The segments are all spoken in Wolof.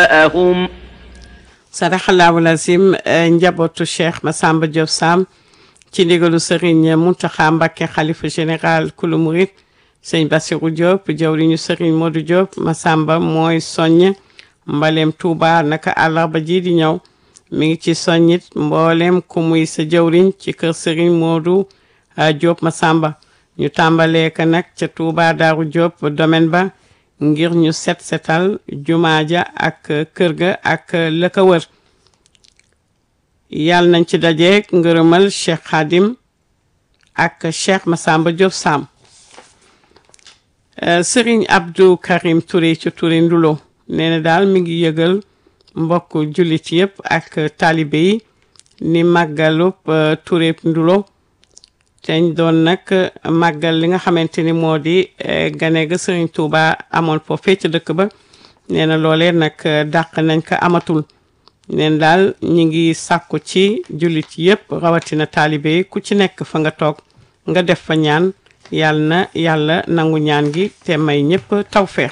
جاءهم sadaxallahu lazim njabootu cheikh Massamba Diop Sam ci ndigalu Serigne Mountakha Mbacké xalifa général kulu murit sëñ Bassirou Diop jawriñu Serigne Modou Diop Massamba mooy soññ mbaleem Touba naka àllarba ji di ñëw mi ngi ci soññit mboolem ku muy sa jawriñ ci kër Serigne Modou Diop Massamba ñu tàmbalee ka nag ca Touba Daaru Diop domaine ba ngir ñu set setal jumaa ja ak kër ga ak la ko wër yàlla nañ ci dajeek ngërëmal Cheikh Khadim ak Cheikh Massamba Diop Sam Serigne Abdou Karim Touré ci Touré Ndulo nee na daal mi ngi yëgal mbokk jullit yëpp ak taalibe yi ni màggalub Touré Ndulo teñ doon nag màggal li nga xamante ni moo di gane ga Serigne Touba amoon foofee ca dëkk ba nee na loolee nag dàq nañ ko amatul neen daal ñi ngi sàkku ci jullit yëpp rawatina taalibe yi ku ci nekk fa nga toog nga def fa ñaan yàlla na yàlla nangu ñaan gi te may ñëpp tawfeex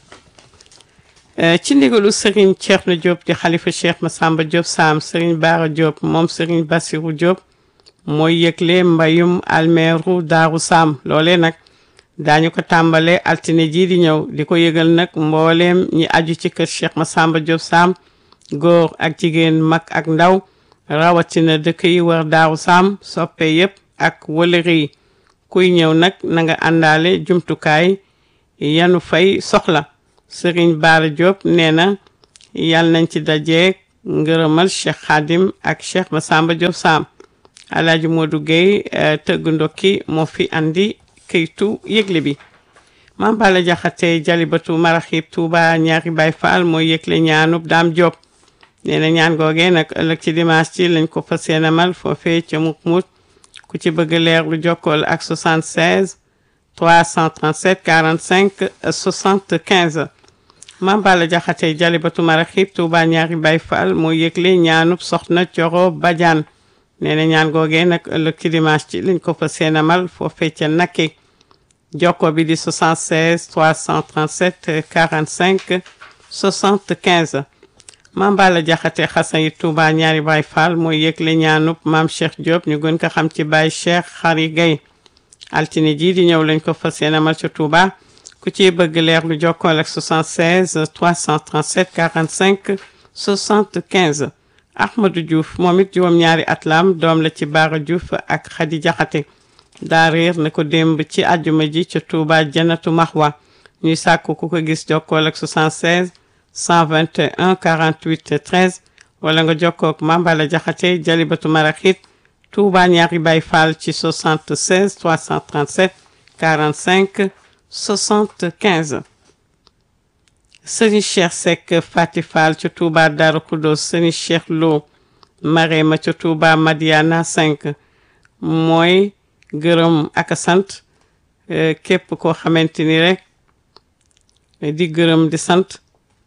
ci ndigalu Serigne Thierno Diop di xalifa Cheikh Massamba Diop Sam Serigne Bara Diop moom Serigne Bassirou Diop mooy yëgle mbayum almeeru daaru saam loole nag daañu ko tàmbale altine jii di ñëw di ko yëgal nag mbooleem ñi aju ci kër Cheikh Massamba Diop Sam góor ak jigéen mag ak ndaw rawatina dëkk yi war daaru saam soppe yépp ak wëlëri yi kuy ñëw nag na nga àndaale jumtukaay yanu fay soxla Serigne Bara Diop nee na yàlla nañ ci dajeek ngërëmal Cheikh Khadim ak Cheikh Massamba Diop Sam Alaaji Modou Gueye tëgg ndokki moo fi andi këytu yëgle bi Mame Balla Jaxate jalibatu maraxib Touba ñaari Baay Faal mooy yëgle ñaanub Daam Diop nee na ñaan googee nag ëllëg ci dimanche ci lañ ko fas yéene amal foofee ca Mukmut ku ci bëgg leer lu jokkool ak 76 337 45 75 Mame Balla Jaxate jalibatu maraxib Touba ñaari Baay Faal mooy yëgle ñaanub soxna Coro Badiane nee na ñaan googee nag ëllëg ci dimanche ci liñ ko fa seenamal foofee ca nakke jokko bi di 76 337 45 75 Mame Balla Jaxate xasan yi Touba ñaari Baay Faal mooy yëgle ñaanub maam Cheikh Diop ñu gën ko xam ci Baay Cheikh Xari Gay altine ji di ñëw lañ ko fa seenamal ca Touba ku ci bëgg leer lu jokkool ak 76 337 45 75 Ahmadou Diouf moom it juróom-ñaari atlam doom la ci Baara Diouf ak Khady Jaxate daa réer na ko démb ci àjjuma ji ca Touba Janatu Mahwa ñuy sàkku ku ko gis jokkool ak 76 121 48 13 wala nga jokkook Mame Balla Jaxate Jalibatu Maraxit Touba ñaari Baay Faal ci 76 337 45 75 sëriñ Cheikh Seck Fati Fall ca Touba Darou Khoudoss sëriñ Cheikh Lo Marema ca Touba Madiana 5 mooy gërëm ak a sant képp koo xamante ni rek di gërëm di sant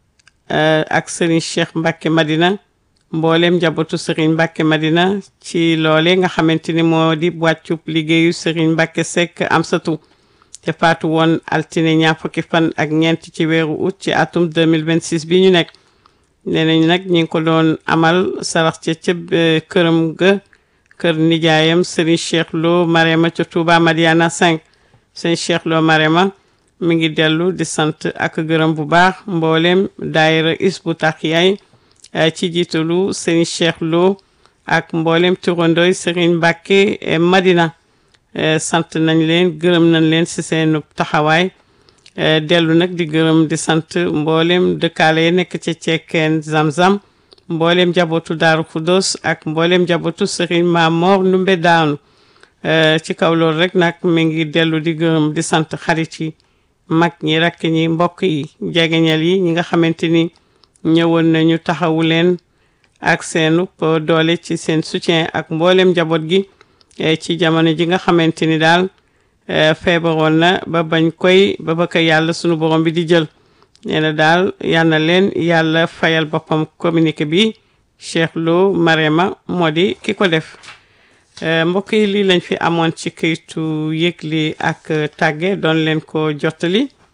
ak sëriñ Cheikh Mbacke Madina mboolem njabootu sëriñ Mbacke Madina ci loole nga xamante ni moo di wàccub liggéeyu sëriñ Mbacke Seck Amsatu te faatu woon altine ñaar fukki fan ak ñeent ci weeru août ci atum 2026 bi ñu nekk nee nañ nag ñi ngi ko doon amal sarax ca ca këram ga kër nijaayam Serigne Cheikh Lo Marema ca Touba Madiana 5 Serigne Cheikh Lo Marema mi ngi dellu di sant ak gërëm bu baax mboolem daayira Hizbut Tarqiyyah ci jiitalu Serigne Cheikh Lo ak mboolem turandooy Serigne Mbacke Madina sant nañ leen gërëm nañ leen ci seen taxawaay dellu nag di gërëm di sant mboolem dëkkaale yi nekk ci cekkeen zam-zam mboolem njabootu Daaru Khoudoss ak mboolem njabootu Serigne Mamor Ndumbe Daanu ci kaw loolu rek nag mi ngi dellu di gërëm di sant xarit yi mag ñi rakk ñi mbokk yi jegeñal yi ñi nga xamante ni ñëwoon nañu taxawu leen ak seenu doole ci seen soutien ak mboolem njaboot gi ci jamono ji nga xamante ni daal feebaroon na ba bañ koy ba ba ko yàlla sunu borom bi di jël nee na daal yal na leen yàlla fayal boppam communiqué bi Cheikh Lo Marema moo di ki ko def mbokk yi lii lañ fi amoon ci këytu yëgli ak tàgge doon leen ko jottali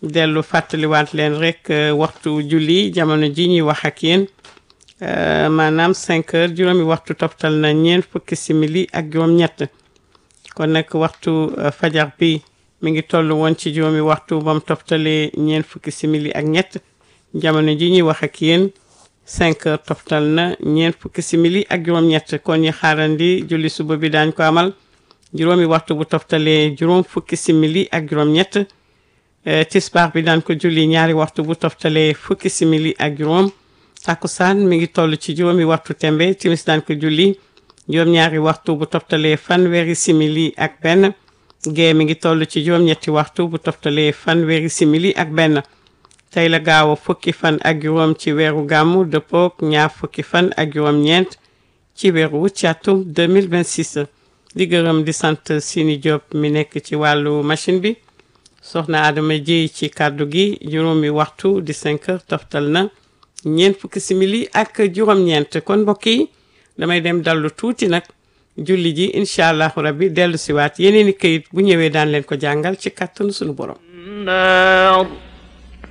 dellu fàttaliwaat leen rek waxtu julli jamono ji ñuy wax ak yéen maanaam 5 heures juróomi waxtu toftal na ñeent fukki simili ak juróom-ñett kon nag waxtu fajar bi mi ngi toll woon ci juróomi waxtu bam toftalee ñeent fukki simili ak ñett jamono ji ñuy wax ak yéen 5 heures toftal na ñeent fukki simili ak juróom-ñett kon ñi xaarandi julli suba bi daañ ko amal juróomi waxtu bu toftalee juróom fukki simili ak juróom-ñett tisbaar bi daan ko julli ñaari waxtu bu toftalee fukki simili ak juróom takkusaan mi ngi toll ci juróomi waxtu tembe timis daan ko julli juróom-ñaari waxtu bu toftalee fanweeri simili ak benn gee mi ngi toll ci juróom-ñetti waxtu bu toftalee fanweeri simili ak benn tey la gaaw a fukki fan ak juróom ci weeru gàmmu dëppook ñaar fukki fan ak juróom-ñeent ci weeru ci atum 2026 di gërëm di sant Sini Diop mi nekk ci wàllu machine bi soxna Adama Jéy ci kàddu gi juróomi waxtu di 5 heures toftal na ñeent fukki simili ak juróom-ñeent kon mbokk yi damay dem dallu tuuti nag julli ji incha allahu rabbi dellu siwaat yeneen i këyit bu ñëwee daan leen ko jàngal ci kàttanu sunu borom النار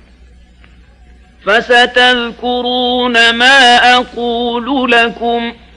فستذكرون ما أقول لكم